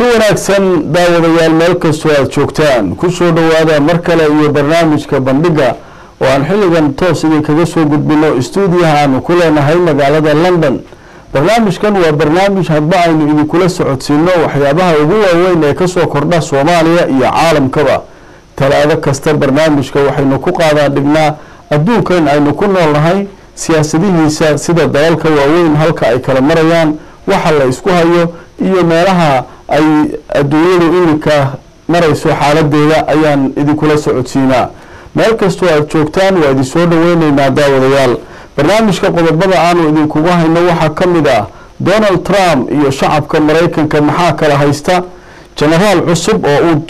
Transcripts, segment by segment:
kulanti wanaagsan daawadayaal meel kastoo aada joogtaan kusoo dhowaada mar kale iyo barnaamijka bandhiga oo aan xilligan toos idinkaga soo gudbino stuudiyaha aanu ku leenahay magaalada london barnaamijkan waa barnaamij hadba aynu idinkula socodsiino waxyaabaha ugu waaweyn ee kasoo kordha soomaaliya iyo caalamkaba talaado kasta barnaamijka waxaynu ku qaadaan dhignaa adduunkan aynu ku noolnahay siyaasadihiisa sida dalalka waaweyn halka ay kala marayaan waxa la isku hayo iyo meelaha ay adduunyadu iminka marayso xaaladeeda ayaan idinkula socodsiinaa meel kastoo aada joogtaan waa idin soo dhaweyneynaa daawadayaal barnaamijka qodobada aanu idinkugu hayno waxaa ka mid ah donald trump iyo shacabka maraykanka maxaa kala haysta genaraal cusub oo uu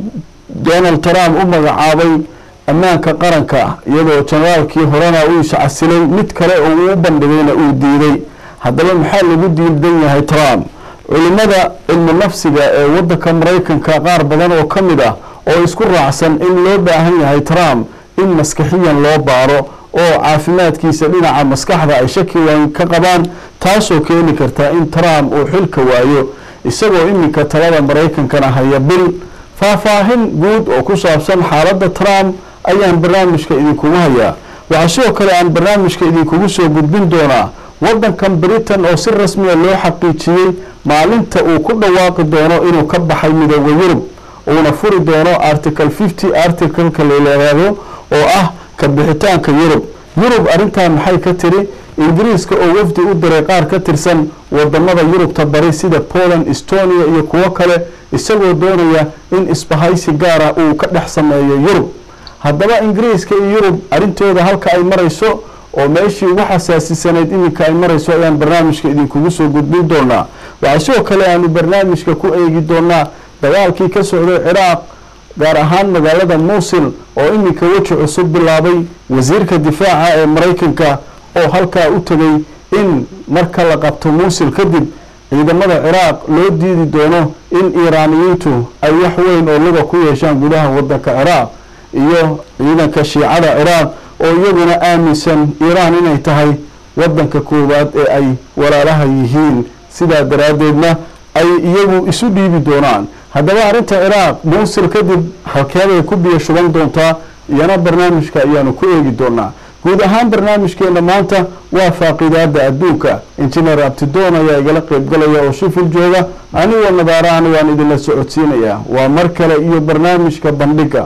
donald trump u magacaabay ammaanka qaranka iyadoo generaalkii horena uu iscasilay mid kale oo uu u bandhigayna uu diiday haddaba maxaa lagu diidan yahay trump culimada cilmu nafsiga ee wadanka maraykanka qaar badan oo ka mid ah oo isku raacsan in loo baahan yahay trump in maskaxiyan loo baaro oo caafimaadkiisa dhinaca maskaxda ay shaki weyn ka qabaan taasoo keeni karta in trump uu xilka waayo isagoo iminka talada maraykankana haya bil faahfaahin guud oo ku saabsan xaaladda trump ayaan barnaamijka idinkugu hayaa waxaa sidoo kale aan barnaamijka idinkugu soo gudbin doonaa wadankan britain oo si rasmiya loo xaqiijiyey maalinta uu ku dhawaaqi doono inuu ka baxay midooda yurub uuna furi doono article fifty articleka laleeraado oo ah ka bixitaanka yurub yurub arrintan maxay ka tiri ingiriiska oo wafdi u diray qaar ka tirsan wadamada yurubta bari sida poland estonia iyo kuwo kale isagoo doonaya in isbahaysi gaara uu ka dhex sameeyo yurub haddaba ingiriiska iyo yurub arrintooda halka ay marayso oo meeshii ugu xasaasisanayd iminka ay marayso ayaan barnaamijka idinkugu soo gudbin doonaa waxaa sidoo kale aanu barnaamijka ku eegi doonaa dagaalkii ka socday ciraaq gaar ahaan magaalada muusil oo iminka weji cusub bilaabay wasiirka difaaca ee maraykanka oo halkaa u tegay in marka la qabto muusil kadib ciidamada ciraaq loo diidi doono in iiraaniyiintu ay wax weyn oo luga ku yeeshaan gudaha wadanka ciraaq iyo ciidanka shiicada ciraaq oo iyaguna aaminsan iiraan inay tahay wadanka koowaad ee ay walaalaha yihiin sidaa daraaddeedna ay iyagu isu dhiibi doonaan haddaba arrinta ciraaq muusil kadib halkeeday ku biyo shuban doontaa iyana barnaamijka ayaanu ku eegi doonaa guud ahaan barnaamijkeena maanta waa faaqidaada adduunka injineer abtidoon ayaa igala qeybgalaya oo shifil jooga anigoo nadaarahan waan idinla socodsiinayaa waa mar kale iyo barnaamijka bandhiga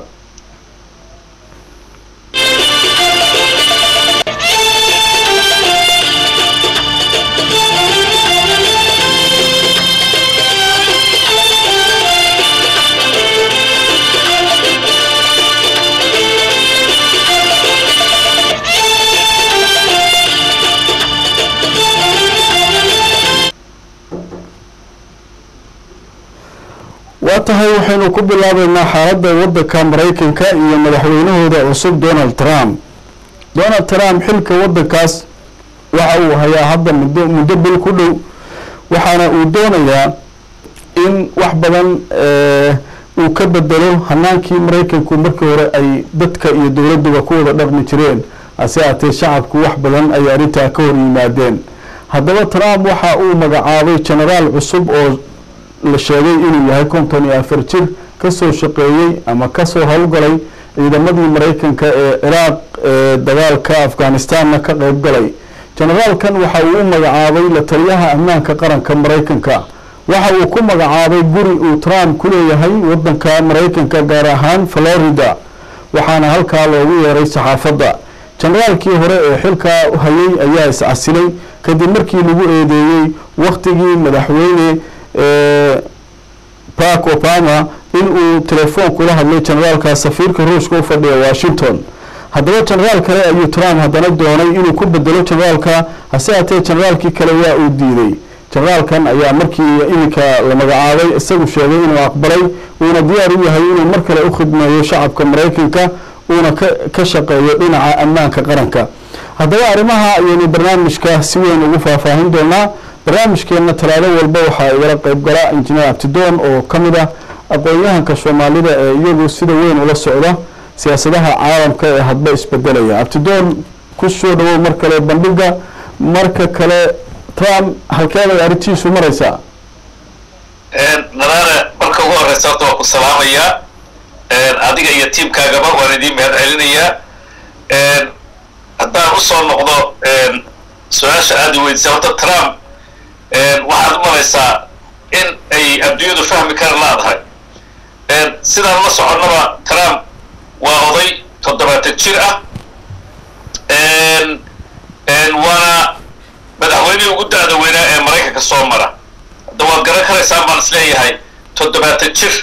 waa tahay waxaynu ku bilaabeynaa xaaladda wadanka maraykanka iyo madaxweynahooda cusub donald trump donald trump xilka wadankaas waxa uu hayaa hadda muddo muddo bil ku dhow waxaana uu doonayaa in wax badan uu ka bedelo hanaankii maraykanku markii hore ay dadka iyo dowladuba ku wada dhaqmi jireen hase haatee shacabku wax badan ay arrintaa ka hor yimaadeen haddaba trump waxa uu magacaabay genaraal cusub oo la sheegay inuu yahay konton iyo afar jir kasoo shaqeeyey ama kasoo howlgalay ciidamadii maraykanka ee ciraaq ee dagaalka afghanistanna ka qeyb galay generaalkan waxa uu u magacaabay la taliyaha ammaanka qaranka maraykanka waxa uu ku magacaabay guri uu trump ku leeyahay wadanka maraykanka gaar ahaan florida waxaana halkaa loogu yeeray saxaafadda generaalkii hore ee xilkaa hayay ayaa iscasilay kadib markii lagu eedeeyey waktigii madaxweyne bark obama in uu telefoon kula hadlay generaalka safiirka ruushka u fadhiya washington haddaba genaraal kale ayuu trump haddana doonay inuu ku bedelo generaalka hase haatee generaalkii kale waa uu diiday generaalkan ayaa markii iminka la magacaabay isagu sheegay inuu aqbalay uuna diyaar u yahay inuu mar kale u khidmeeyo shacabka maraykanka uuna ka shaqeeyo dhinaca ammaanka qaranka haddaba arrimaha ayaynu barnaamijka si weyn ugu faahfaahin doonaa barnaamijkeena talaado walba waxaa igala qeyb gala injineer abtidoon oo ka mid ah aqoon-yahanka soomaalida ee iyagu sida weyn ula socda siyaasadaha caalamka ee hadba isbedelaya abtidoon ku soo dhawow mar kale bandhiga marka kale trump halkeeday arrintiisu maraysaa nadaare marka ugu horeysa horta waan ku salaamayaa adiga iyo tiamkaagaba waan idiin mahad celinayaa haddaan usoo noqdo su-aasha aada i weydisay horta trump waxaad u malaysaa in ay adduunyadu fahmi kara laadahay sidaan la soconnaba trump waa oday toddobaatan jir ah waana madaxweynihii ugu da-da weynaa ee maraykanka soo mara hadda waad garan karaysaan baan is leeyahay toddobaatan jir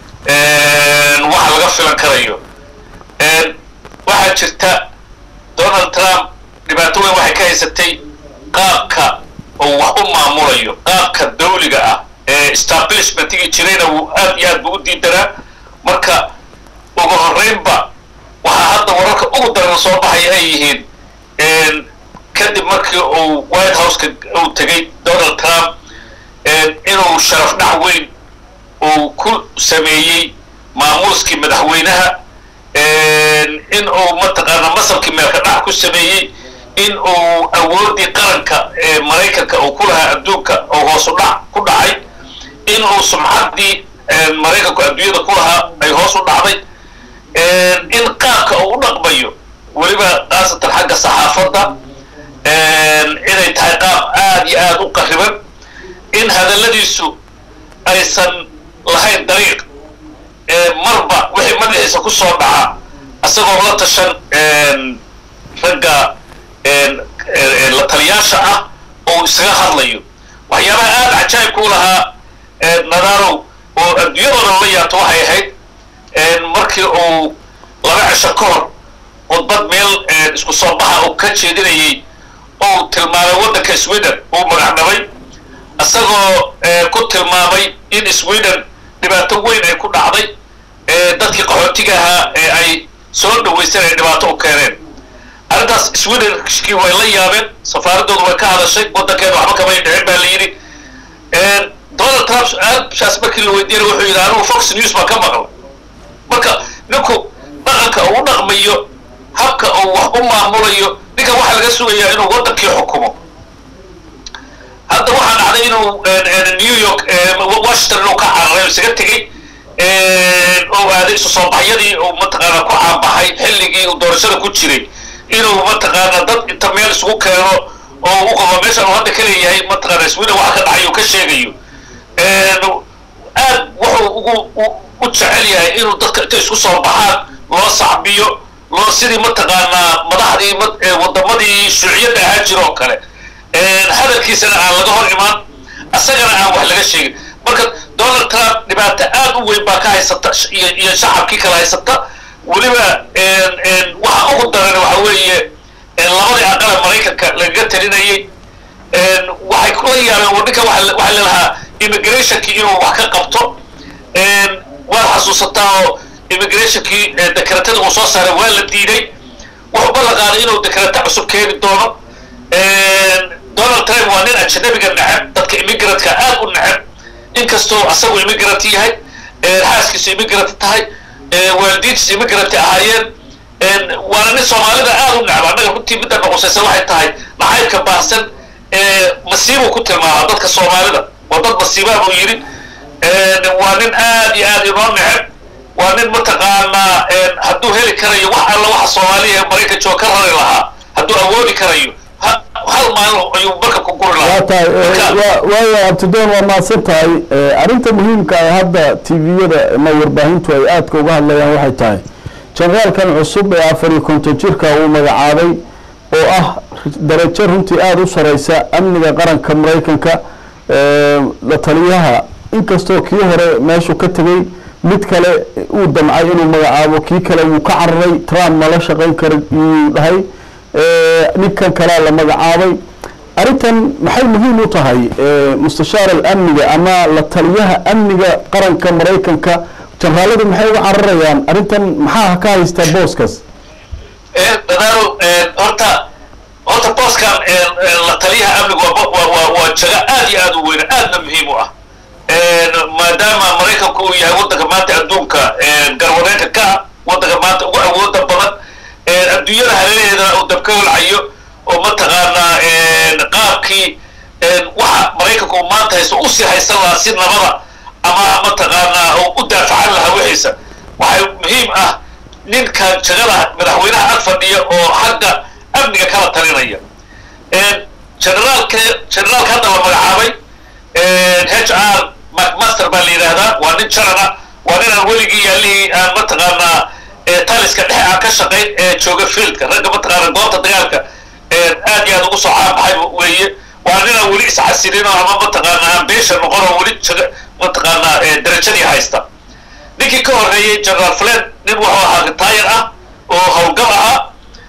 waxa laga filan karayo waxaa jirta donald trump dhibaato weyn waxay ka haysatay qaabka oo wax u maamulayo qaabka dawliga ah ee establishmentigii jirayna wuu aad iyo aad bu u diidanaa marka ugu horreynba waxaa hadda wararka ugu daran soo baxaya ay yihiin kadib markii uu white houseka uu tegay donald trump inuu sharaf dhac weyn uu ku sameeyey maamuuskii madaxweynaha in uu mataqaana masabkii meelka dhac ku sameeyey in uu awoodii qaranka ee maraykanka uu ku lahaa adduunka oo hoosu dhac ku dhacay in uu sumcaddii maraykanku adduunyada ku lahaa ay hoos u dhacday in qaabka uu u dhaqmayo weliba khaasatan xagga saxaafadda inay tahay qaab aad iyo aad u qariban in hadalladiisu aysan lahayn dariiq marba wixii madaxiisa ku soo dhaca isagoo la tashan ragga la taliyaasha ah oo isaga hadlayo waxyaabaha aada cajaa'ibka u lahaa nadarow oo adduunyadoodan la yaabto waxay ahayd markii uu laba cisho ka hor khudbad meel isku soo baxa uu ka jeedinayay uu tilmaamay waddanka sweden uu magacdhabay isagoo ku tilmaamay in sweden dhibaato weyn ay ku dhacday dadkii qaxootiga ahaa ee ay soo dhawaysan ay dhibaato u keeneen arrintaas swedenskii way la yaabeen safaaraddoodu way ka hadashay waddankeeda waxba kamay dhicin baa la yidhi donald trump su-aashaas markii la weydiinay wuxuu yidhi anigu fox news baan ka maqlay marka ninku dhaqanka uu u dhaqmayo habka uu wax u maamulayo ninkan waxaa laga sugayaa inuu waddankii xukumo hadda waxaa dhacday inuu new york washington inuu ka cararay isaga tegey oo aaday isu soo baxyadii uu mataqaana ku caabaxay xilligii uu doorashada ku jiray inuu mataqaana dad inta meel isugu keeno oo u qabo meeshan uu hadda ka leeyahay mataqaana sweden waxa ka dhacay uu ka sheegayo aad wuxuu ugu u jecel yahay inuu dadka inta isku soo baxaan loo sacbiyo loo sidii mataqaanaa madaxdii wadamadii shuuciyadda ahaa jira oo kale hadalkiisana aan laga hor imaan isagana aan wax laga sheegin marka donald trump dhibaato aad u weyn baa ka haysata iyo shacabkii kala haysata weliba waxa ugu daran waxa weeye labadii aqala maraykanka lagaga talinayay waxay kula yaabeen ninka waxaa lelahaa immigrationkii inuu wax ka qabto waad xasuusataa oo immigrationkii dekaratada uu soo saaray waa la diiday wuxuu ballan qaaday inuu dekarata cusub keeni doono donald trump waa nin ajanabiga neceb dadka immigratka aad u neceb inkastoo asagu immigrant yahay xaaskiisu immigrant tahay waalidiintiisu immigrant ahaayeen waana nin soomaalida aad u neceb annaga runtii midda noqosaysa waxay tahay nacaybka baahsan masiibuu ku tilmaama dadka soomaalida waa dad masiibaa buu yidhi waa nin aad iyo aad inoo neceb waa nin mataqaanaa hadduu heli karayo wax alla waxa soomaaliya ee maraykan jooga ka rari lahaa hadduu awoodi karayo hal maalin ayuu marka ku guri waa tahay waaya abtidoon waa mahadsan tahay arrinta muhiimka ah hadda tviyada ama warbaahintu ay aadka uga hadlayaan waxay tahay generaalkan cusub ee afar iyo konton jirka uu magacaabay oo ah darajo runtii aada u sareysa amniga qaranka maraykanka la taliyaha inkastoo kii hore meeshuu ka tegey mid kale uu damcay inuu magacaabo kii kale wuu ka cararay trump mala shaqayn kara yuu dhahay ninkan kalea la magacaabay arrintan maxay muhiim u tahay mustashaar alamniga ama la taliyaha amniga qaranka maraykanka janraaladu maxay uga cararayaan arrintan maxaa ka haystaa booskaas dadaalo horta horta booskan la taliyaha amnigu waa jago aad iyo aad u weyn aadna muhiim u ah maadaama maraykanku uu yahay waddanka maanta adduunka garwadeynka ka ah waddanka maanta ugu awooda badan adduunyada hareeraheedana uu dabka holcayo oo mataqaanaa qaabkii waxa maraykanku uu maanta haysto usii haysan lahaa si nabada ama mataqaanaa oo u daafacan lahaa wixiisa waxay muhiim ah ninka jagada madaxweynaha ag fadhiya oo xagga amniga kala talinaya generaalka generaalka hadda la magacaabay h r macmaster baa la yidhaahdaa waa nin jarana waa nin aan weligii yaalihii aan mataqaanaa taliska dhexe aan ka shaqayn ee jooga fieldka ragga mataqaana goobta dagaalka aad iyo aad ugu soo caanbaxay weeye waa nin aan weli iscasilin oo ama mataqaanaa aan beesha noqon oo weli jaga mataqaanaa darajadii haysta ninkii ka horreeyey general fled nin wuxuu ahaa retire ah oo howlgal ahaa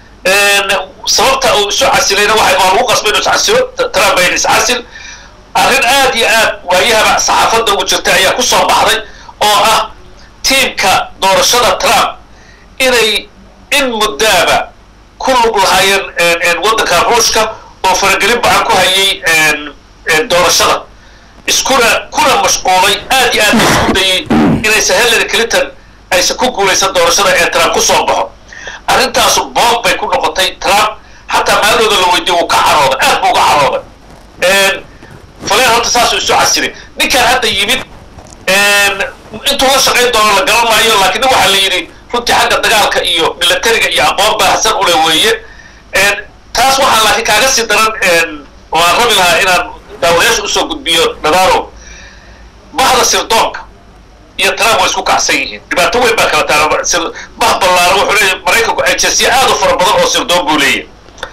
sababta uu isu casilayna waxay waa lagu qasbay inuu iscasilo trump bayn iscasil arrin aad iyo aad waayahaba saxaafadda ugu jirtay ayaa ku soo baxday oo ah tiimka doorashada trump inay in muddaaba ku lug lahaayeen waddanka ruushka oo faragelin bacan ku hayay doorashada iskuna kuna mashquulay aad iyo aad isku dayay inaysan hillary clinton aysan ku guulaysan doorashada ee trump ku soo baxo arrintaasu boog bay ku noqotay trump xataa maalooda la weydiye wuu ka carooday aad buu uga carooday faleen horta saasuu isu casilay ninkaan hadda yimid intuu la shaqayn doono la garan maayo laakiin waxaa la yidhi runtii xagga dagaalka iyo militariga iyo aqoon baahsan ule weeye taas waxaa laakiin kaaga sii daran oo aan rabi lahaa inaan daawadayaasha usoo gudbiyo nadaaro bahda sirdoonka iyo trump way isku kacsan yihiin dhibaato weyn baa kala taala bah ballaara wuxuu leeyahy maraykanku agensiya aad u fara badan oo sirdoon buu leeyahy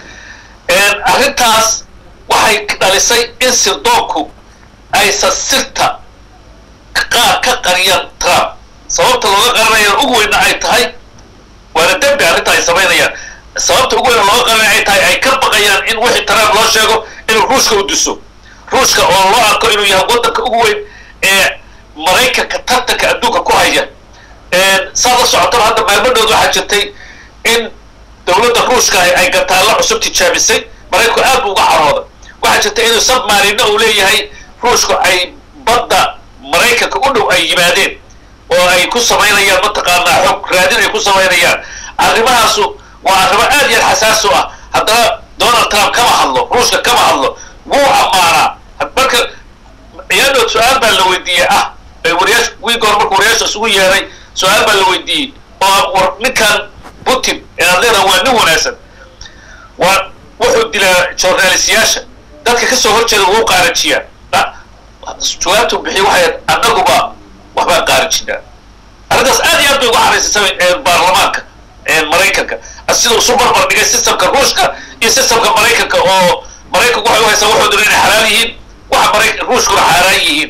arrintaas waxay dhalisay in sirdoonku aysan sirta qaar ka qariyaan trump sababta looga qaranayaan ugu weyna ay tahay waana dembi arrinta ay samaynayaan sababta ugu weyna looga qaranaya ay tahay ay ka baqayaan in wixii trump loo sheego inuu ruushka u diso ruushka oo loo arko inuu yahay waddanka ugu weyn ee maraykanka tartanka adduunka ku haya saad la socotaba hadda maalmadhood waxaa jirtay in dowladda ruushka ay gataalla cusub tijaabisay maraykanku aad buu uga carooday waxaa jirta inuu submarina uu leeyahay ruushku ay badda maraykanka u dhow ay yimaadeen oo ay ku samaynayaan mataqaanaa xog raadin ay ku samaynayaan arrimahaasu waa arrimo aad iyo aad xasaas u ah haddana donald trump kama hadlo ruushka kama hadlo wuu ammaanaa marka ciyaadhood su-aal baa la weydiiyey ah wariyaash wiiga hor marka wariyaasha isugu yeeray su-aal baa la weydiiyey oo war ninkan putin ee aad leedaha waa nin wanaagsan waa wuxuu dilaa journalistiyaasha dadka kasoo horjeeda wuu qaarajiyaa jawaabtu bixiy waxay annaguba waxbaan qaarijinaa arrintaas aad iyo aad bay uga xaraysay baarlamaanka maraykanka sida isu barbar dhigay systemka ruushka iyo systemka maraykanka oo maraykanku waxay u haysaa waxoodu inay xalaal yihiin waxa maraykan ruushkuna xaaraan yihiin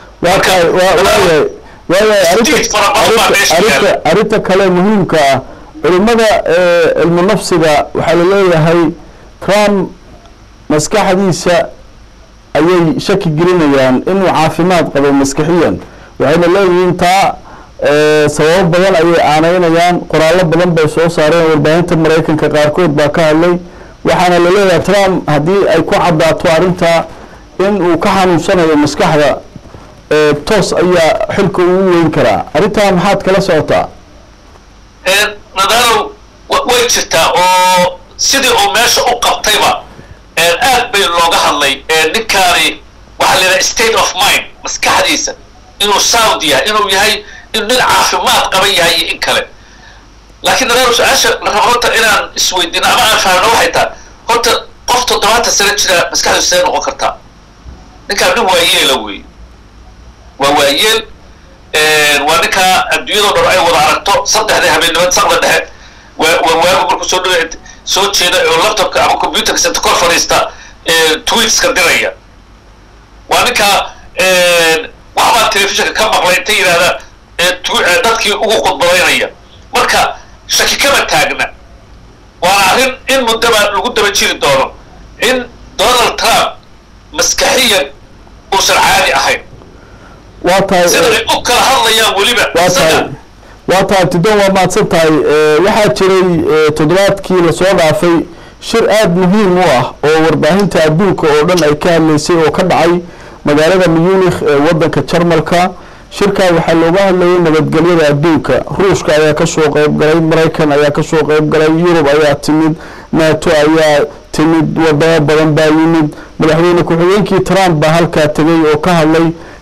arrinta kale muhiimka ah culimada cilmu nafsiga waxaa laleeyahay trump maskaxdiisa ayay shaki gelinayaan inuu caafimaad qabo maskixiyan waxayna leeyihiin taa sababo badan ayay aaneynayaan qoraallo badan bay soo saareen warbaahinta maraykanka qaarkood baa ka hadlay waxaana la leeyahay trump haddii ay ku caddaato arrinta in uu ka xanuunsanayo maskaxda toos ayaa xilka ugu weyn karaa arrintaa maxaad kala socotaa nadaalow way jirtaa oo sidii uu meesha u qabtayba aad bay looga hadlay ninkaani waxaa la yidhaha state of mind maskaxdiisa inuu sound yahay inuu yahay inuu nin caafimaad qaban yahay iyo in kale laakiin nadaalow su-aasha la rabo horta inaan isweydiino ama aan fahamno waxay tahay horta qof toddobaatan sano jira maskaxdiisu see noqon kartaa ninkaan nin waayeela wey waa waayeel waa ninkaa adduunyadoo dhan ay wada aragto saddexda habeennimad saqda dhexe waa waa waagu markuu soo dhawe soo jeeda oo laptopka ama computerka senta kor fadhiista tweetska diraya waa ninkaa waxbaa telefishinka ka maqlay inta yidhahda dadkii ugu khudbadaynaya marka shaki kama taagna waana arrin in muddaba lagu daba jiri doono in donald trump maskaxiyan uusan caadi ahayn waa tahay sida ay u kala hadlayaan weliba waa tahay waa tahay tidon waa mahadsan tahay waxaa jiray toddobaadkii lasoo dhaafay shir aada muhiim u ah oo warbaahinta adduunka oo dhan ay ka hadlaysay oo ka dhacay magaalada munikh ee waddanka jarmalka shirkaa waxaa looga hadlayay nabadgelyada adduunka ruushka ayaa kasoo qeyb galay maraykan ayaa kasoo qeyb galay yurub ayaa timid nato ayaa timid wadamo badan baa yimid madaxweyne ku-xigeenkii trump baa halkaa tegay oo ka hadlay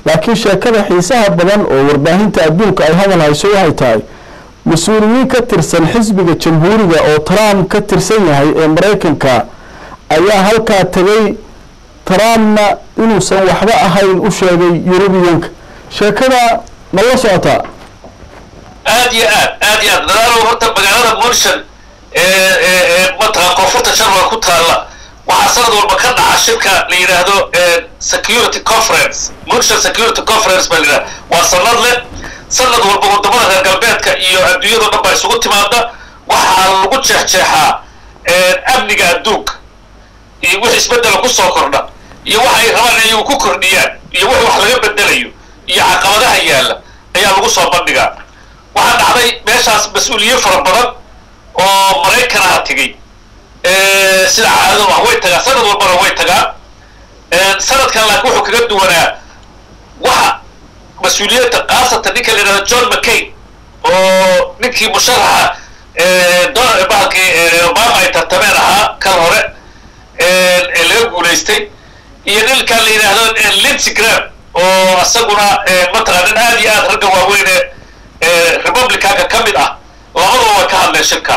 laakiin sheekada xiisaha badan oo warbaahinta adduunka ay hadal hayso waxay tahay mas-uuliyiin ka tirsan xisbiga jamhuuriga oo trump ka tirsan yahay ee maraykanka ayaa halkaa tegay trumpna inuusan waxba ahayn u sheegay yurubiyanka sheekada ma la socotaa aad iyo aad aad iyo aad dadaalow horta magaalada munshan ee mataqan koonfurta sharwal ku taalla waxaa sanad walba ka dhaca shirka la yidhaahdo security conference munshan security conference baa la yidhahda waa sanad leh sanad walba wadamada reer galbeedka iyo adduunyado dhan baa isugu timaada waxaa lagu jeexjeexaa amniga adduunka iyo wix isbedela kusoo kordha iyo waxa ay rabaan inay ku kordhiyaan iyo wix wax laga bedelayo iyo caqabadaha yaalla ayaa lagu soo bandhigaa waxaa dhacday meeshaas mas-uuliyiin fara badan oo maraykanaha tegey sida caadado ah way tagaa sanad walbana way tagaa sanadkan laakiin wuxuu kaga duwanaa waxa mas-uuliyadda khaasatan ninka la yidhahdo john mccain oo ninkii musharaxa donald bahalkii obama ay tartameen ahaa kan hore ee laga guulaystay iyo ninkan la yidhaahdo lindsey graham oo isaguna mataqaa nin aad iyo aad ragga waaweyne republicanka ka mid ah labadaba way ka hadleen shirka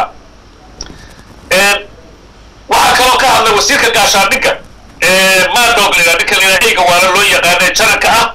waxaa kaloo ka hadlay wasiirka gaashaandhigga madog la ninka la yidhahdo eyga waala loo yaqaana jaranka ah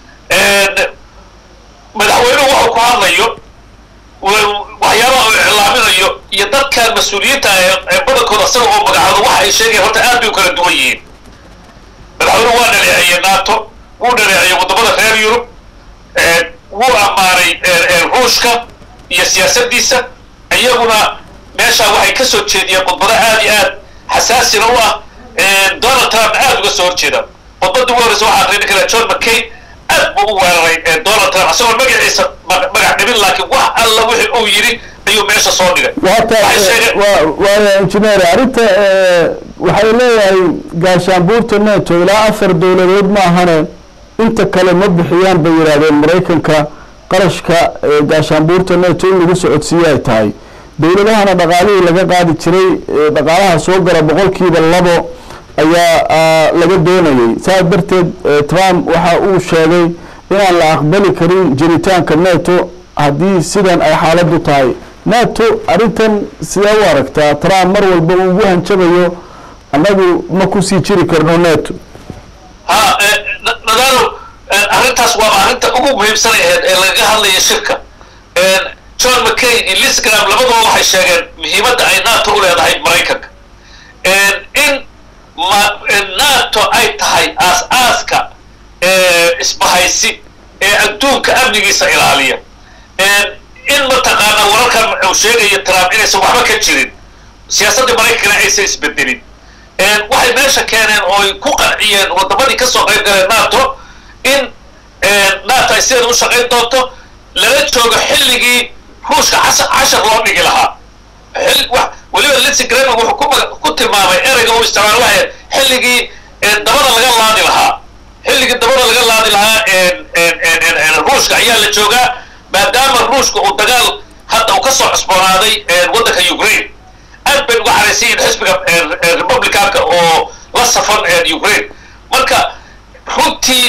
madaxweynuhu wuxuu ku hadlayo waxyaabaha uu iclaaminayo iyo dadkan mas-uuliyiinta ee badankooda isaga oo magacaado waxa ay sheegayan horta aad bay u kala duwan yihiin madaxweynuhu waa dhaleeceeyey nato wuu dhaleeceeyey waddamada reer yurub wuu ammaanay ruushka iyo siyaasaddiisa iyaguna meeshaa waxay ka soo jeediyeen khudbado aad iyo aad xasaasina u ah donald trump aad uga soo horjeeda khudbadda ugu horreysa waxaa aqriyay ninka la john mccain aad buu u weeraray donald trump isagoo magaciisa magac dhibin laakiin wax alla wixii uu yidhi ayuu meesha soo dhigay waaya injineer arrinta waxay leeyahay gaashaanbuurta neto ilaa afar dowladood ma ahane inta kale ma bixiyaan bay yidhaahdeen maraykanka qarashka gaashaanbuurta neto in lagu socodsiiye ay tahay dowladahana dhaqaalihii laga qaadi jiray dhaqaalaha soo gala boqolkiiba labo ayaa laga doonayay saas darteed trump waxa uu sheegay inaan la aqbali karin jiritaanka neto haddii sidan ay xaaladdu tahay neto arrintan sidee u aragtaa trump mar walba uu ugu hanjabayo annagu ma kusii jiri karno neto ha nadaalo arrintaas waa arrinta ugu muhiimsan aheyd ee lagaga hadlaya shirka john mccain iyo lisgram labaduba waxay sheegeen muhiimadda ay nato u leedahay maraykanka in nato ay tahay aas-aaska isbahaysi ee adduunka amnigiisa ilaaliya in mataqaanaa wararkan uu sheegaya trump inaysan waxba ka jirin siyaasaddii maraykankana aysan isbedelin waxay meesha keeneen oo ay ku qanciyeen waddamadii ka soo qayb galeen nato in nato ay sideeda u shaqayn doonto lala joogo xilligii ruushka cashar loo dhigi lahaa weliba lindsey graham wuxuu ku tilmaamay ereyga uu isticmaal waxay xilligii dabada laga laadi lahaa xilligii dabada laga laadi lahaa ruushka ayaa la joogaa maadaama ruushka uu dagaal hadda uu ka soo cusboonaaday waddanka ukraine aad bay uga xaraysan yihin xisbiga republicanka oo la safan ukraine marka runtii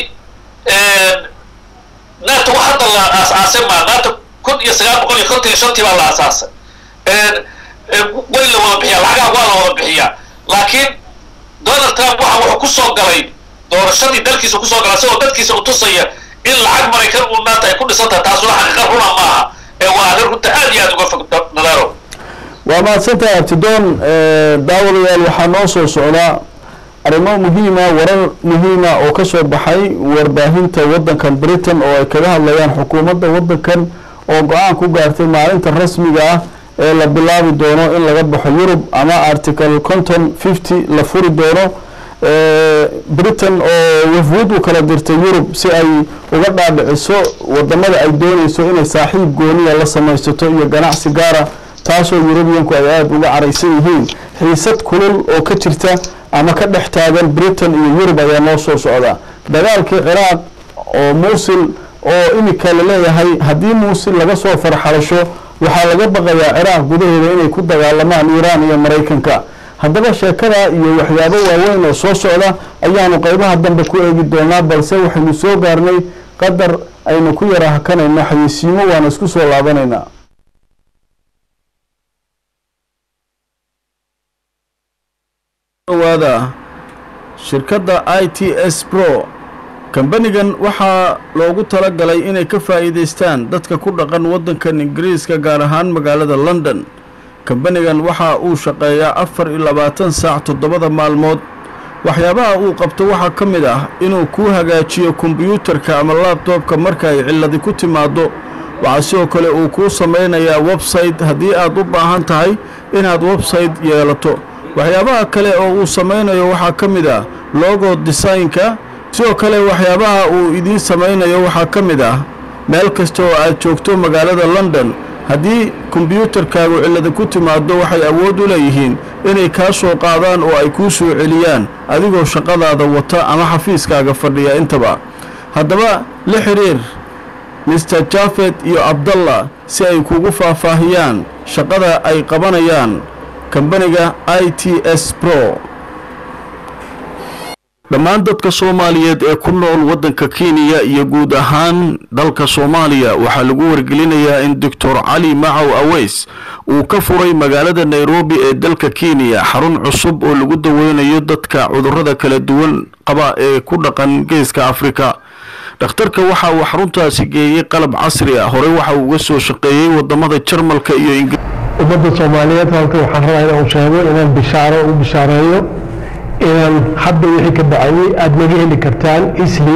nato wax hadda la aas-aasay maa nato kun iyo sagaal boqol iyo kontan iyo shantii baa la aasaasay way la wada bixiyaa lacagaha waa la wada bixiyaa laakiin donald trump waxa wuxuu ku soo galay doorashadii dalkiisa kusoo galay isagoo dadkiisa u tusaya in lacag maraykan uu naata ay ku dhisan tahay taasuna xaqiiqa runa maaha ee waa arrin runta aad iyo aad uga fog nadaaro waa mahadsantahay abtidoon daawadayaal waxaa noo soo socdaa arrimo muhiima warar muhiima oo ka soo baxay warbaahinta waddankan britain oo ay kaga hadlayaan xukuumadda waddankan oo go-aan ku gaartay maalinta rasmiga ah ee la bilaabi doono in laga baxo yurub ama article conton fifty la furi doono britain oo wafwud u kala dirtay yurub si ay uga dhaadhiciso wadamada ay dooneyso inay saaxiib gooniya la samaysato iyo ganacsi gaara taasoo yurubiyanku ay aada uga caraysan yihiin xiisad kulul oo ka jirta ama ka dhex taagan britain iyo yurub ayaa noo soo socda dagaalkii ciraaq oo muusil oo imika la leeyahay haddii muusil laga soo farxalasho waxaa laga baqayaa ciraaq gudaheeda inay ku dagaalamaan iiraan iyo maraykanka haddaba sheekada iyo waxyaabo waaweyn oo soo socda ayaanu qeybaha dambe ku eegi doonaa balse waxaynu soo gaarnay qadar aynu ku yara hakanayno xayeysiimo waana isku soo laabanaynaa dhawaada shirkadda i t s pro kambanigan waxaa loogu talagalay inay ka faa'iidaystaan dadka ku dhaqan waddankan ingiriiska gaar ahaan magaalada london kambanigan waxa uu shaqeeyaa afar iyo labaatan saac toddobada maalmood waxyaabaha uu qabto waxaa ka mid ah inuu kuu hagaajiyo kombiyuutarka ama laabtoobka marka ay cilladi ku timaaddo waxaa sidoo kale uu kuu samaynayaa website haddii aad u baahan tahay inaad website yeelato waxyaabaha kale oo uu samaynayo waxaa ka mid ah logo desaynka sidoo kale waxyaabaha uu idiin samaynayo waxaa ka mid ah meel kasta oo aad joogto magaalada london haddii kombiyuutarkaagu cillada ku timaaddo waxay awood u leeyihiin inay kaa soo qaadaan oo ay kuu soo celiyaan adigoo shaqadaada wata ama xafiiskaaga fadhiya intaba haddaba la xidhiir mister jafed iyo abdallah si ay kugu faahfaahiyaan shaqada ay qabanayaan kambaniga i t s pro dhammaan dadka soomaaliyeed ee ku nool waddanka kenya iyo guud ahaan dalka soomaaliya waxaa lagu wargelinayaa in doctor cali macow aweys uu ka furay magaalada nairobi ee dalka kenya xarun cusub oo lagu daweynayo dadka cudurrada kala duwan qaba ee ku dhaqan geeska afrika dhakhtarka waxa uu xaruntaasi geeyey qalab casri ah horey waxa uu uga soo shaqeeyey wadamada jarmalka iyo ingiriis ummadda soomaaliyeed halka waxaan rabaa inaan sheego inaan bishaaro u bishaareeyo inaan hadda wixii ka bacayay aada naga heli kartaan isli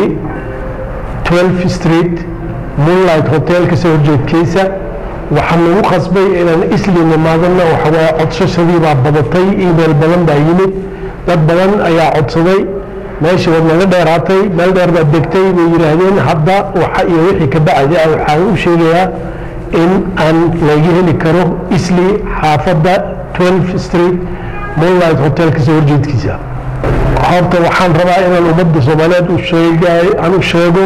12 street moonlight hotelka soo horjeedkiisa waxaa nagu qasbay inaan isli nimaadana waxawaaye codsashadii baa badatay email badan baa yimid dad badan ayaa codsaday meeshii waad naga dheeraatay meel dheer baad degtay bay yidhaahdeen hadda waxa iyo wixii ka bacday ah waxaan u sheegayaa in aan laga heli karo isli xaafadda 12 street moonlight hotelka soo horjeedkiisa horta waxaan rabaa inaan ummadda soomaaliyeed u sheegay aan u sheego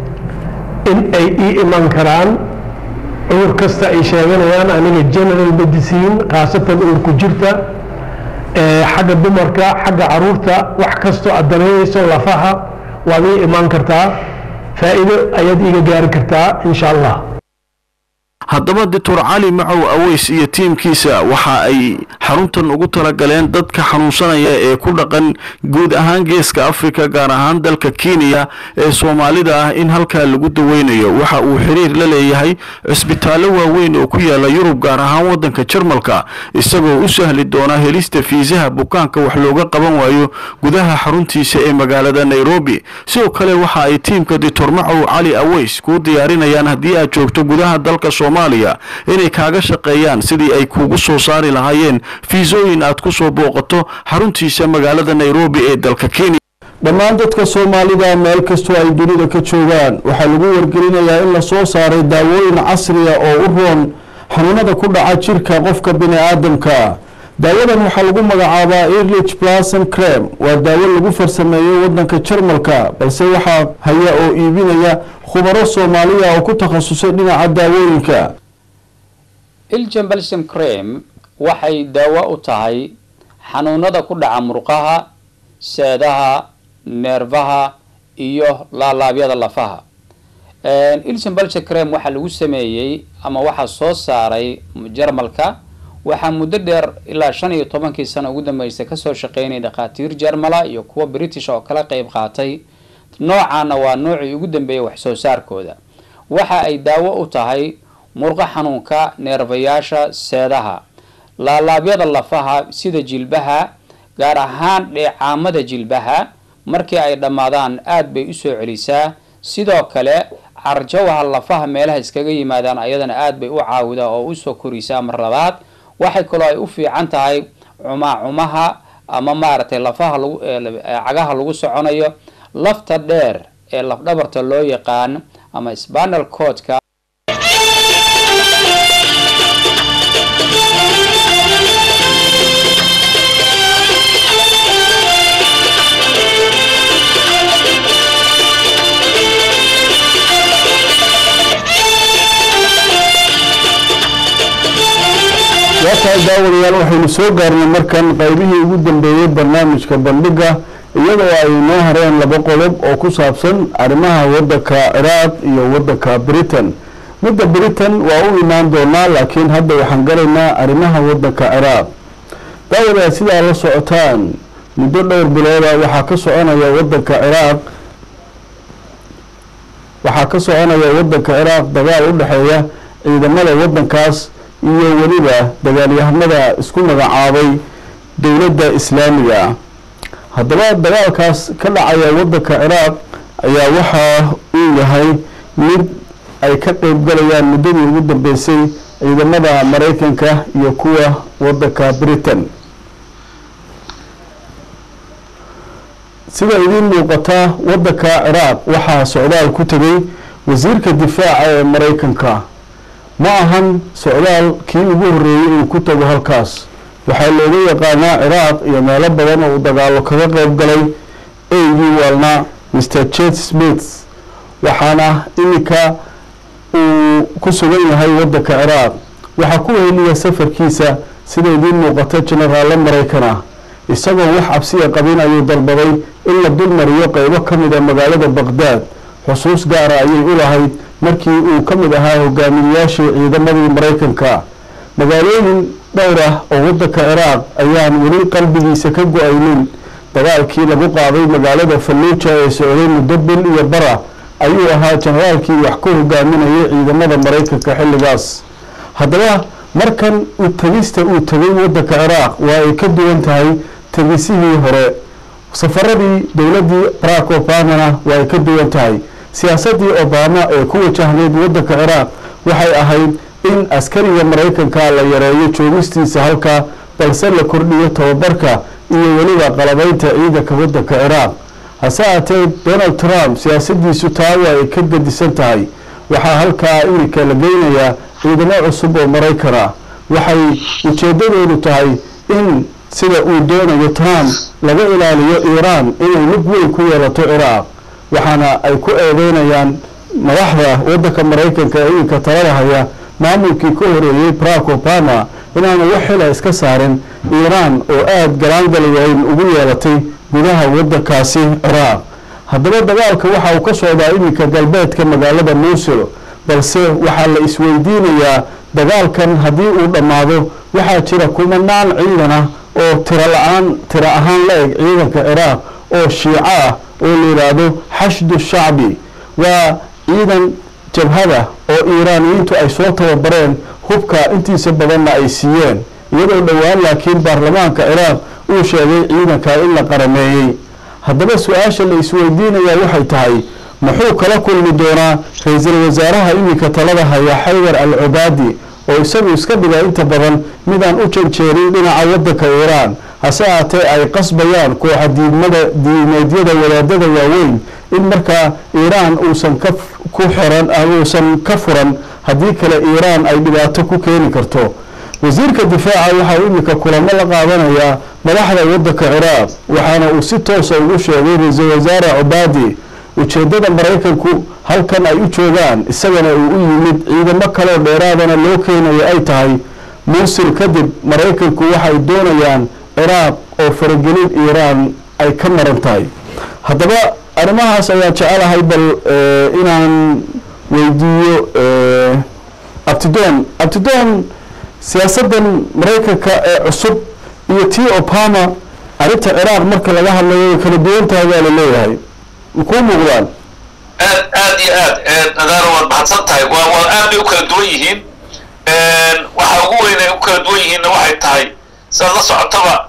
in ay ii iman karaan cudur kasta ay sheeganayaan aniga general medicine khaasatan uurku jirta xagga dumarka xagga caruurta wax kastoo aad danaynayso lafaha waad ii imaan kartaa faa'iido ayaad iiga gaari kartaa insha allah haddaba doctor cali macow aweys iyo tiimkiisa waxa ay xaruntan ugu talagaleen dadka xanuunsanaya ee ku dhaqan guud ahaan geeska afrika gaar ahaan dalka kenya ee soomaalida ah in halkaa lagu daweynayo waxa uu xiriir la leeyahay cisbitaallo waaweyn oo ku yaala yurub gaar ahaan waddanka jarmalka isagoo u sahli doona helista fiisaha bukaanka wax looga qaban waayo gudaha xaruntiisa ee magaalada nairobi sidoo kale waxa ay tiimka doctor macow cali aweys kuu diyaarinayaan haddii aad joogto gudaha dalka soomaaliya inay kaaga shaqeeyaan sidii ay kuugu soo saari lahaayeen fiisooyin aad ku soo booqato xaruntiisa magaalada nairobi ee dalka kenya dhammaan dadka soomaalida meel kastoo ay dunida ka joogaan waxaa lagu wargelinayaa in la soo saaray daawooyin casriya oo u roon xanuunada ku dhaca jirka qofka bini aadamka daawadan waxaa lagu magacaabaa erlich blason crem waa daawo lagu farsameeyo waddanka jarmalka balse waxaa haya oo iibinaya khubaro soomaaliya oo ku takhasusay dhinaca daawooyinka iljan balsam crem waxay daawo u tahay xanuunada ku dhaca murqaha seedaha neerfaha iyo laalaabyada lafaha iljan balsam crem waxaa lagu sameeyey ama waxaa soo saaray jarmalka waxaa muddo dheer ilaa shan iyo tobankii sano ugu dambeysay kasoo shaqeynaya dhakhaatiir jarmala iyo kuwa british oo kala qeyb qaatay noocaana waa noocii ugu dambeeyay wax soo saarkooda waxa ay daawo u tahay murqo xanuunka neerfayaasha seedaha laalaabyada lafaha sida jilbaha gaar ahaan dheecaamada jilbaha markii ay dhammaadaan aada bay usoo celisaa sidoo kale carjawaha lafaha meelaha iskaga yimaadaan ayadana aada bay u caawidaa oo usoo korisaa mar labaad waxay kaloo ay u fiican tahay cumaacumaha ama maaragtay lafaha lagu cagaha lagu soconayo lafta dheer ee lafdhabarta loo yaqaan ama spanal codka waa tahay daawadayaal waxaynu soo gaarnay markan qaybihii ugu dambeeyey barnaamijka bandhiga iyadoo ay noo hareen laba qodob oo ku saabsan arrimaha waddanka ciraaq iyo waddanka britain midda britain waa u imaan doonaa laakiin hadda waxaan galaynaa arrimaha waddanka ciraaq daawadayaal sidaa la socotaan muddo dhowr bilooda waxaa ka soconaya waddanka ciraaq waxaa ka soconaya waddanka ciraaq dagaal u dhexeeya ciidamada waddankaas iyo weliba dagaalyahanada isku magacaabay dowladda islaamiga haddaba dagaalkaas ka dhacaya waddanka ciraaq ayaa waxa uu yahay mid ay ka qeyb galayaan muddadii ugu dambeysay ciidamada maraykanka iyo kuwa waddanka britain sida idiin muuqata waddanka ciraaq waxaa socdaal ku tegay wasiirka difaaca ee maraykanka ma ahan socdaal kii ugu horreeyey uu ku tago halkaas waxaa looga yaqaanaa ciraaq iyo meelo badan oo uu dagaalo kaga qeyb galay eygii waalna mr jet smith waxaana iminka uu ku sugan yahay waddanka ciraaq waxaa ku weheliya safarkiisa sida idiin muuqata jenaraalle maraykan ah isagoo wax cabsiya qabin ayuu dalbaday in la dulmariyo qeybo ka mid a magaalada baqdaad xusuus gaara ayay u lahayd markii uu ka mid ahaa hogaamiyeyaashii ciidamadii maraykanka magaalooyin dhowr ah oo waddanka ciraaq ayaan weli qalbigiisa ka go-aynin dagaalkii lagu qaaday magaalada falluuja ee socday muddo bil iyo bara ayuu ahaa jenaraalkii wax ka hogaaminayay ciidamada maraykanka xilligaas haddaba markan u tegista uu tegay waddanka ciraaq waa ay ka duwan tahay tegisihii hore safaradii dowladdii barack obamana waa ay ka duwan tahay siyaasaddii obama ee ku wajahneyd waddanka ciraaq waxay ahayd in askariga maraykanka la yareeyo joogistiisa halkaa balse la kordhiyo tababarka iyo weliba qalabaynta ciidanka waddanka ciraaq hase aatee donald trump siyaasaddiisu taa waa ay ka gedisan tahay waxaa halkaa iminka la geynayaa ciidamo cusub oo maraykan ah waxay ujeeddadoodu tahay in sida uu doonayo trump laga ilaaliyo iiraan inay mid weyn ku yeelato ciraaq waxaana ay ku eedeynayaan madaxda waddanka maraykanka ee iminka talada haya maamulkii ka horeeyey barack obama inaanu wax xila iska saarin iiraan oo aada galaangali weyn ugu yeelatay gudaha waddankaasi ciraaq haddaba dagaalka waxa uu ka socdaa iminka galbeedka magaalada muusil balse waxaa la isweydiinayaa dagaalkan haddii uu dhammaado waxaa jira kumanaan ciidan ah oo tiro la-aan tiro ahaan la eg ciidanka ciraaq oo shiico ah oo la yidhaahdo xashdu shacbi waa ciidan jabhada oo iiraaniyiintu ay soo tababareen hubka intiisa badanna ay siiyeen iyadoo dhowaan laakiin baarlamaanka ciraaq uu sheegay ciidanka in la qarameeyey haddaba su-aasha la isweydiinayaa waxay tahay muxuu kala kulmi doonaa ra-iisul wasaaraha iminka talada haya xaydar al cubaadi oo isagu iska dhiga inta badan midaan u janjeerin dhinaca waddanka iiraan hase aatee ay qasbayaan kooxa diidmada diimeedyada wadaadada waaweyn in markaa iiraan uusan ka ku xiran uusan ka furan haddii kale iiraan ay dhibaato ku keeni karto wasiirka difaaca waxaa iminka kulamo la qaadanayaa madaxda waddanka ciraaq waxaana uu si toosa ugu sheegay ra-iisul wasaare cubaadi ujeeddada maraykanku halkan ay u joogaan isagana uu u yimid ciidamo kaleo dheeraadana loo keenayo ay tahay muusil kadib maraykanku waxay doonayaan ciraaq oo faragelin iiraan ay ka maran tahay haddaba arrimahaas ayaan jecelahay bal inaan weydiiyo abtidoon abtidoon siyaasaddan maraykanka ee cusub iyo tii obama arrinta ciraaq marka laga hadlayo way kala duwan tahay baa la leeyahay kuu muuqdaan aad aad iyo aad nadaaro waad mahadsan tahay waa waa aad bay u kala duwan yihiin waxa ugu weyn ay u kala duwan yihiinna waxay tahay sidaad la socotaba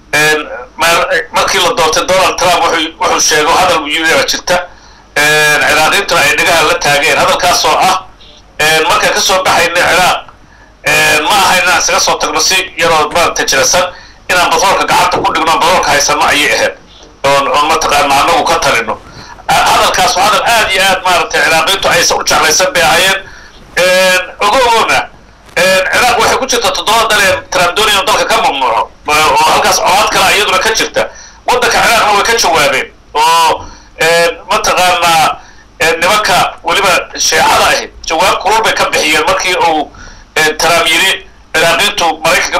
markii la doortay donald trump wuxuu sheego hadal yia jirta ciraaqiintuna ay dhagaha la taageen hadalkaasoo ah markaan ka soo baxayna ciraaq ma aha inaan isaga soo tagno si yaroo maaragta jirasan inaan batroolka gacanta ku dhigno batroolka haysano ayay ahayd oon oon mataqaana anagu ka talino hadalkaas waa hadal aad iyo aad maaragtay ciraaqiintu aysan u jeclaysan bay ahaayeen ogoogona ciraaq waxay ku jirta toddoba dal ee trump doonaya dalka ka mamnuuco oo halkaas colaad kale iyaduna ka jirta waddanka ciraaqna way ka jawaabeen oo mataqaanaa nimanka weliba sheecada ahi jawaab kulul bay ka bixiyeen markii uu trump yidhi ciraaqiintu maraykanka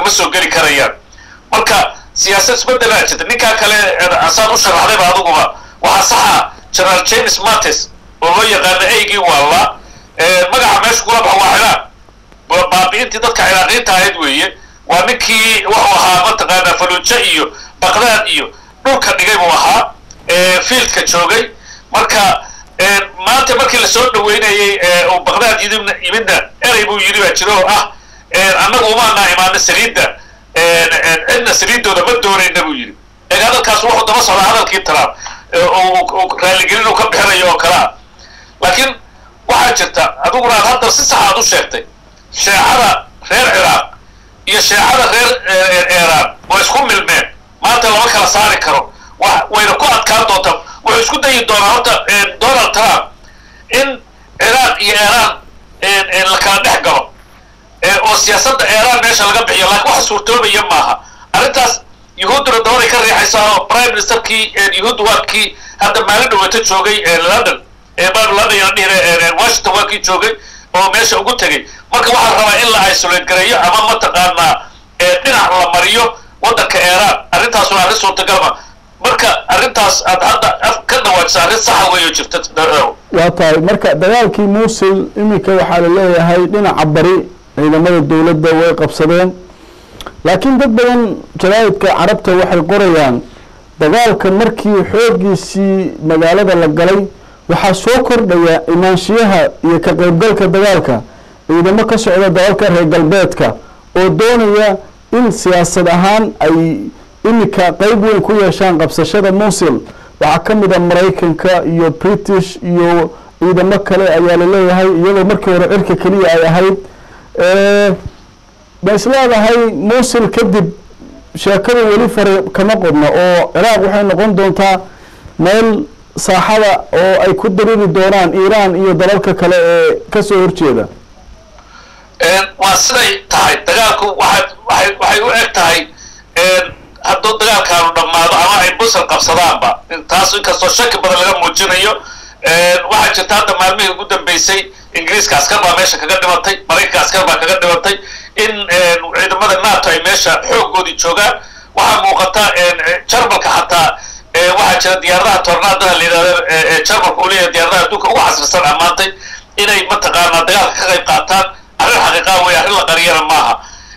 ma soo geli karayaan marka siyaasad isbedelaa jirta ninkaa kale asaan u sharaxdayba aduguba waxaa saxa general james mattis oo loo yaqaano eygii waallaa magaca meesha kula baxa waa ciraaq baabi'intii dadka ciraaqiinta ahayd weeye waa ninkii wuxuu ahaa mataqaanaa faluujo iyo baqdaad iyo dhulka dhigay buu ahaa fieldka joogay marka maanta markii lasoo dhaweynayey uu baqdaad yidibna yimidna erey buu yidhi baa jiro oo ah annagu umaanaa imaano saliidda cidna saliiddooda ma doonayna buu yidhi eeg hadalkaas wuxuu daba socdaa hadalkii trump raaligelin uu ka bixinayo oo kale ah laakiin waxaa jirta adiguna aad hadda si sax aad u sheegtay sheecada reer ciraaq iyo sheecada reer iiraan waa isku milmeen maanta lama kala saari karo wayna ku adkaan doontaa wuxuu isku dayi doonaa horta donald trump in ciraaq iyo iiraan la kala dhex galo oo siyaasadda iiraan meesha laga bixiyo laakiin waxa suurtoobaya maaha arrintaas yuhuudduna dabaday ka riixaysaa oo prime ministerkii yuhuudda waa kii hadda maalin dhaweeto joogay london london yaan dhihine washington waa kii joogay oo meesha ugu tegey marka waxaa rabaa in la isolate gareeyo ama mataqaanaa dhinac la mariyo waddanka iiraan arrintaas waa arrin suurtagalma marka arrintaas aad hadda ka dhawaajisa arrin saxa weeyo jirta waa tahay marka dagaalkii muusil iminka waxaa la leeyahay dhinaca bari ciidamada dowladda way qabsadeen laakiin dad badan jaraa'idka carabta waxay qorayaan dagaalka markii xooggiisii magaalada la galay waxaa soo kordhaya imaanshiyaha iyo ka qaybgalka dagaalka ciidamo ka socda dalalka reer galbeedka oo doonaya in siyaasad ahaan ay iminka qeyb weyn ku yeeshaan qabsashada muusil waxaa ka mid a maraykanka iyo british iyo ciidamo kale ayaa la leeyahay iyadoo markii hore cirka keliya ay ahayd ma is leedahay muusil kadib sheekada weli fare kama qodna oo ciraaq waxay noqon doontaa meel saaxada oo ay ku dariri doonaan iiraan iyo dalalka kale ee kasoo horjeeda waa siday tahay dagaalku waxa waay waxay u eg tahay hadduu dagaalkaanu dhammaado ama ay busal qabsadaanba taas inkastoo shaki badan laga muujinayo waxaa jirta hadda maalmihii ugu dambeysay ingiriiska askar baa meesha kaga dhimatay maraykanka askar baa kaga dhimatay in ciidamada nato ay meesha xooggoodii joogaan waxaa muuqata jarmalka xataa waxaa jira diyaaradaha tornaadaha la yidhahdo jarmalka uu leeyahay diyaaradaha adduunka ugu casrisan ammaantay inay mataqaanaa dagaalka ka qayb qaataan arrin xaqiiqaa weeye arrin la qariyana maaha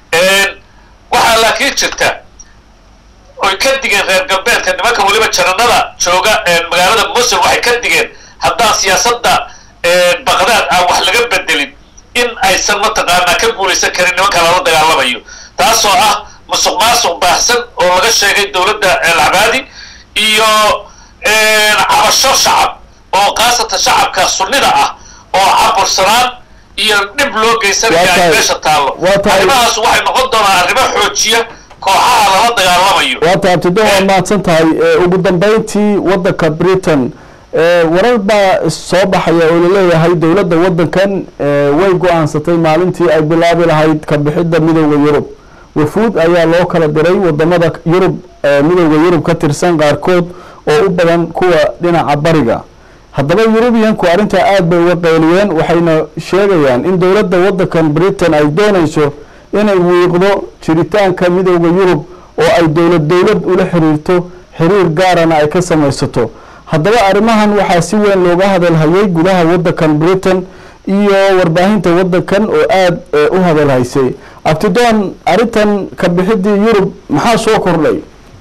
waxaa laakiin jirta oy ka digeen reer galbeedka nimanka weliba jananada jooga magaalada musul waxay ka digeen haddaan siyaasadda baqdaad aan wax laga bedelin in aysan mataqaanaa ka guulaysan karin nimanka lala dagaalamayo taasoo ah musuq maasuq baahsan oo laga sheegay dowladda alcabaadi iyo cabasho shacab oo khaasatan shacabka sunnida ah oo cabursanaan iyo dhib loo geysanaya ay meesha taallo arrimahaas waxay noqon doonaan arrimo xoojiya kooxaha lala dagaalamayo waa tahay abtido waa mahadsan tahay ugu dambeyntii waddanka britain warar baa soo baxaya oo laleeyahay dowladda waddankan way go-aansatay maalintii ay bilaabi lahayd ka bixidda midooda yurub wafuud ayaa loo kala diray wadamada yurub midooda yurub ka tirsan qaarkood oo u badan kuwa dhinaca bariga haddaba yurubiyanku arrintaa aada bay uga qayliyeen waxayna sheegayaan in dowladda waddankan britain ay doonayso inay wiiqdo jiritaanka midooda yurub oo ay dowlad dowlad ula xiriirto xiriir gaarana ay ka samaysato haddaba arrimahan waxaa si weyn looga hadalhayay gudaha waddankan britain iyo warbaahinta waddankan oo aada u hadalhaysay abtidoon arrintan ka bixidii yurub maxaa soo kordhay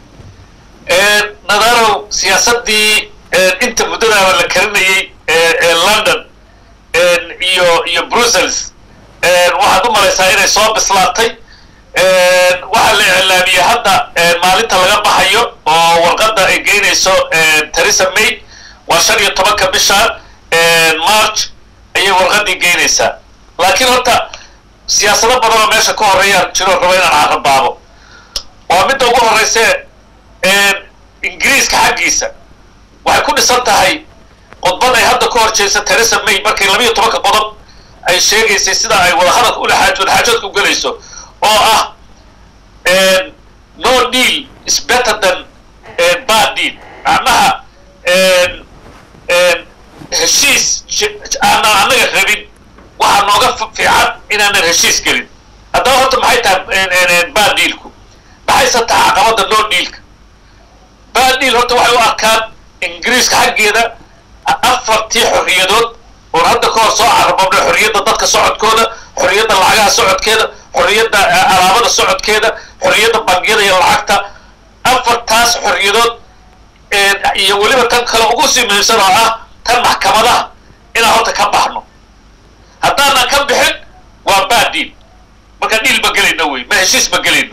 nadarow siyaasaddii inta muddadaaba la karinayay ee london iyo iyo brussels waxaad u malaysaa inay soo bislaatay waxaa la iclaamiyey hadda maalinta laga baxayo oo warqadda ay geynayso theresa may waa shan iyo tobanka bishaan march ayay warqaddii geynaysaa laakiin horta siyaasado badan oo meesha ka horreeya jiro rabo inaan carabaabo waa midda ugu horreyse ingiriiska xaggiisa waxay ku dhisan tahay khudbad ay hadda ka horjeysa theresa may markay labiiyo tobanka qodob ay sheegaysay sida ay wadahadalka ulaxaaj wadaxaajoodka u gelayso oo ah no deal is better than bad deal macnaha heshiis aanan annaga rabin waxaa nooga fiican inaanan heshiis gelin haddaba horta maxay tahay bad dealku maxayse tahay caqabada no dealka bad deal horta waxay u arkaan ingiriiska xaggeeda afartii xorriyadood oon hadda ka hor soo carababnay xorriyadda dadka socodkooda xorriyadda lacagaha socodkeeda xorriyadda alaabada socodkeeda xorriyadda bangiyada iyo lacagta afartaas xorriyadood iyo weliba tan kale ugu sii muhiimsan oo ah tan maxkamadaha inaan horta ka baxno haddaanan ka bixin waa bad deal marka dhiil ma gelayno wey ma heshiis ma gelayno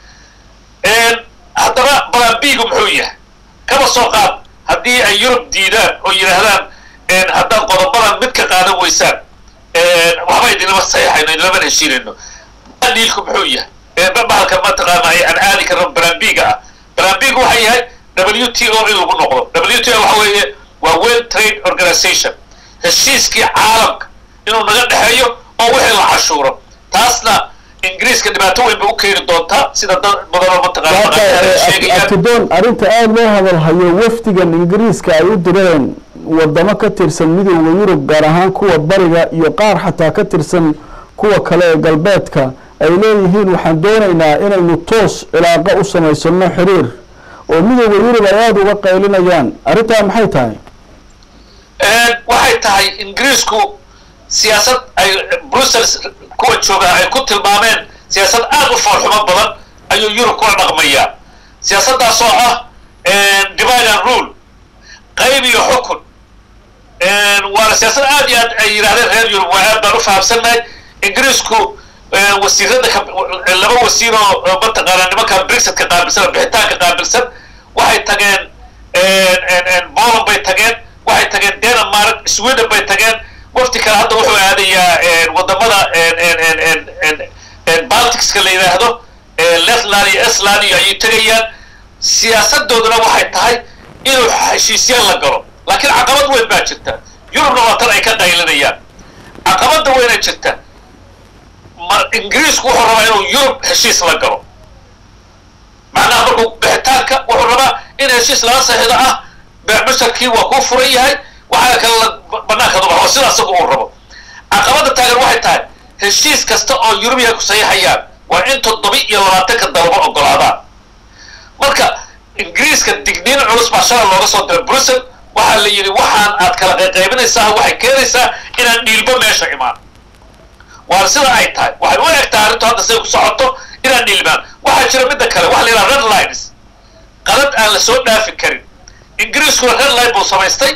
haddaba balambigu muxuu yahay kaba soo qaad haddii ay yurub diidaan oo yidhaahdaan haddaad qodobadan mid ka qaadan weysaan waxba idinlama saxiixayno idinlaman heshiinayno dhiilku muxuu yahay bahalka mataqaana aan aadi karno balambiga ah balambiga waxa yahay w t o in lagu noqdo w t o waxa weeye waa world trade organization heshiiskii caalamka inuu naga dhexeeyo oo wixii la cashuuro taasna ingiriiska dhibaato weyn bay u keeni doontaa sida dad badanoo mataqaana abtidoon arrinta aada loo hadalhayo wafdigan ingiriiska ay u direen wadamo ka tirsan midooda yurub gaar ahaan kuwa bariga iyo qaar xataa ka tirsan kuwa kale ee galbeedka ay leeyihiin waxaan doonaynaa inaynu toos cilaaqo u samaysano xiriir oo midooda yurub ay aada uga qaylinayaan arrintaa maxay tahay waxay tahay ingiriisku siyaasad ay brussels kuwa joogaa ay ku tilmaameen siyaasad aada u foolxumo badan ayuu yurub kula dhaqmayaa siyaasaddaas oo ah divide and rule qayb iyo xukun waana siyaasad aad iyo aad ay yidhahdeen reer yurub waa aad baan u fahamsannahay ingiriisku wasiirada laba wasiir oo mataqaana nimanka brexit-ka qaabilsan oo bixitaanka qaabilsan waxay tageen poland bay tageen waxay tageen denmark sweden bay tageen wafti kale hadda wuxuu aadayaa wadamada balticska la yidhaahdo letland iyo estland iyo ayay tegayaan siyaasadooduna waxay tahay inuu heshiisyaan la galo laakiin caqabad weyn baa jirta yurubna waa tan ay ka qaylinayaan caqabada weyna jirta ingiriisku wuxuu rabaa inuu yurub heshiis la galo macnaha markuu bixitaanka wuxuu rabaa in heshiis lala saxido ah beecmusharkii waa kuu furan yahay waxaa kale banaanka dubax oo sida asaga uu rabo caqabada taagan waxay tahay heshiis kasta oo yurubiya ku saxiixayaan waa in toddoba iyo labaatanka dalabo ogolaadaan marka ingiriiska digniin culus baa shalay looga soo diray brussel waxaa la yidhi waxaan aad kala qayqaybinaysaa waxay keenaysaa inaan dhiilbo meesha imaan waana sida ay tahay waxay u eg tahay arrintu hadda siday ku socoto inaan dhiilmaan waxaa jira midda kale waxa la yidhaha red lines qalad aan la soo dhaafi karin ingiriiskuna red line buu samaystay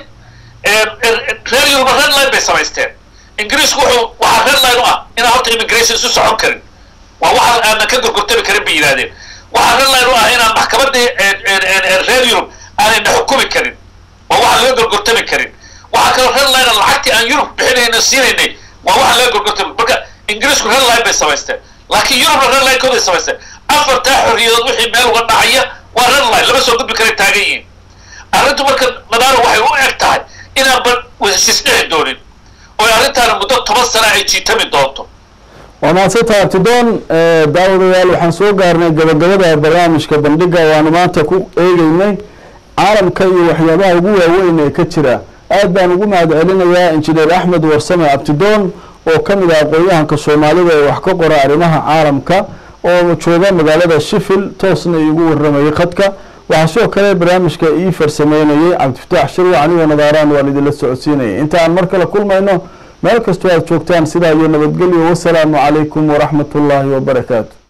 reer yuruba red line bay samaysteen ingiriisku wuxuu waxaa red line u ah inaan horta immigration isu socon karin waa waxaan aanan ka gorgortami karin bay yidhahdeen waxaa red line u ah inaan maxkamadii reer yurub aanayna xukumi karin waa waxaan laga gorgortami karin waxaa kaloo red line lacagtii aan yurub bixinayna siinaynay waa waxaan laga gorgortami marka ingiriisku red line bay samaysteen laakiin yurubna red line kooday samaysteen afartaa xorriyadood wixii meel uga dhacaya waa red line lama soo gudbi karay taagan yihiin arrintu marka nadaaro waxay u eg tahay inaanba heshiis dhici doonin oo arrintaana muddo toban sana ay jiitami doonto waa mahadsantaha abtidoon daawadayaal waxaan soo gaarnay gabagabada barnaamijka bandhiga waanu maanta ku eegeynay caalamka iyo waxyaabaha ugu waaweyn ee ka jira aad baan ugu mahad celinayaa injineer axmed warsame abtidoon oo ka mid ah aqoon-yahanka soomaalida ee wax ka qora arrimaha caalamka oo jooga magaalada shifil toosna iigu waramayay khadka waxaa sidoo kale barnaamijka ii farsameynayay cabdifataax shirwac anigoo nadaaraan waan idinla socodsiinayay inta aan mar kale kulmayno meel kastoo aad joogtaan sidaa iyo nabadgelyo wasalaamu calaykum waraxmat ullaahi wabarakaatu